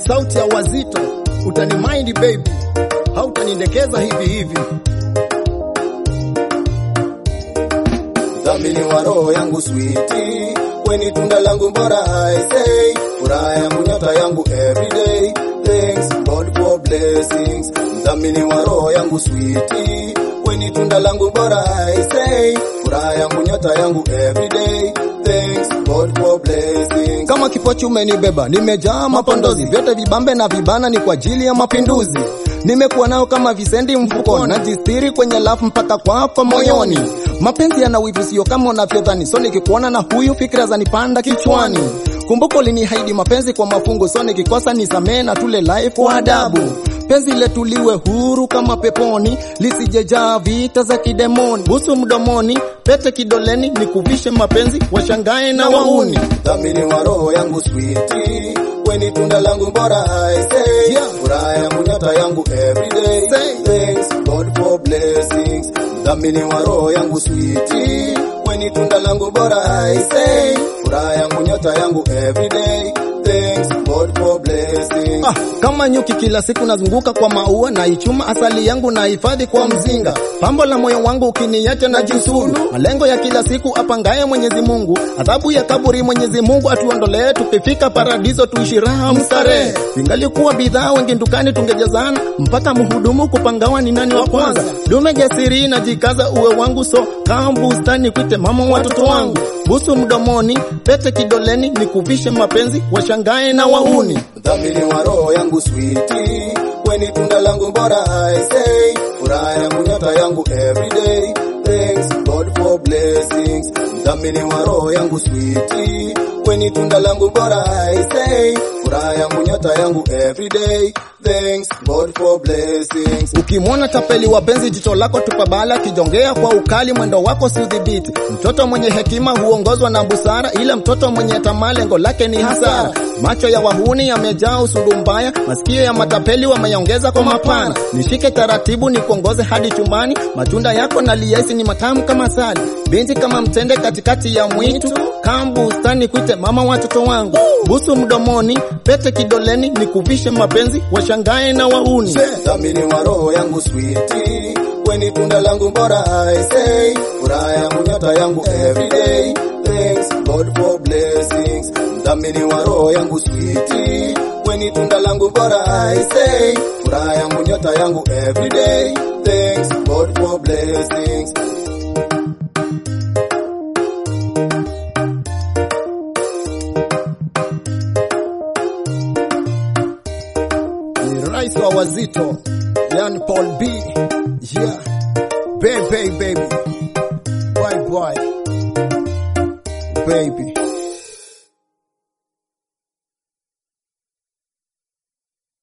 sauti ya wazito, utanimind baby, hautanidekeza hivi hivi. dhamini wa roho yangu switi, weni tunda langu bora I say, furaha yangu nyota yangu everyday, thanks God for blessings. Dhamini wa roho yangu switi, weni tunda langu bora I say, furaha yangu nyota yangu everyday, thanks God for blessings. Kama kipochi umenibeba, nimejaa mapondozi, vyote vibambe na vibana ni kwa ajili ya mapinduzi. Nimekuwa nao kama visendi mfukoni, najistiri kwenye lafu mpaka kwako moyoni. Mapenzi yana wivu, sio kama unavyodhani, so nikikuona na huyu fikra zanipanda kichwani. Kumbuka ulinihaidi mapenzi kwa mafungu, so nikikosa nisamee na tule life kwa adabu. Penzi letu liwe huru kama peponi, lisijejaa vita za kidemoni. Busu mdomoni, pete kidoleni, nikuvishe mapenzi, washangae na wauni. dhamini wa roho yangu switi, weni tunda langu bora I say, Yeah. furaha yangu nyota yangu everyday, Say. thanks God for blessings. Dhamini wa roho yangu switi, weni tunda langu bora I say, furaha yangu nyota yangu everyday, thanks God for blessings. Ah, kama nyuki kila siku nazunguka kwa maua na ichuma asali yangu na hifadhi kwa mzinga. Pambo la moyo wangu ukiniacha na jisuru. Malengo ya kila siku apangaye Mwenyezi Mungu. Adhabu ya kaburi Mwenyezi Mungu atuondolee tukifika paradiso tuishi raha mstarehe. Ingalikuwa bidhaa wengi dukani tungejazana mpaka mhudumu kupangawa ni nani wa kwanza. Dume jasiri na jikaza uwe wangu so kama bustani kwite mama watoto wangu. Busu mdomoni, pete kidoleni, nikuvishe mapenzi, washangae na wauni. dhamini wa roho yangu switi, weni tunda langu bora I say, furaha yangu nyota yangu everyday, thanks God for blessings. Dhamini wa roho yangu switi, weni tunda langu bora I say, furaha yangu nyota yangu everyday, thanks God for blessings. Ukimwona tapeli wa penzi, jicho lako tupabala, kijongea kwa ukali, mwendo wako si udhibiti. Mtoto mwenye hekima huongozwa na busara, ila mtoto mwenye tamaa lengo lake ni hasara. Macho ya wahuni yamejaa usundu mbaya, masikio ya matapeli wameyaongeza kwa mapana. Nishike taratibu, nikuongoze hadi chumbani, matunda yako na liaisi ni matamu kama sali, binti kama mtende katikati ya mwitu, kama bustani kwite mama watoto wangu. Busu mdomoni, pete kidoleni, nikuvishe mapenzi, washangae na wauni. dhamini wa roho yangu switi, weni tunda langu bora I say, furaha yangu nyota yangu everyday, thanks God for blessings. Dhamini wa roho yangu switi, weni tunda langu bora I say, furaha yangu nyota yangu everyday, thanks God for blessings. ni rais wa wazito yani Paul B yeah baby baby bye bye baby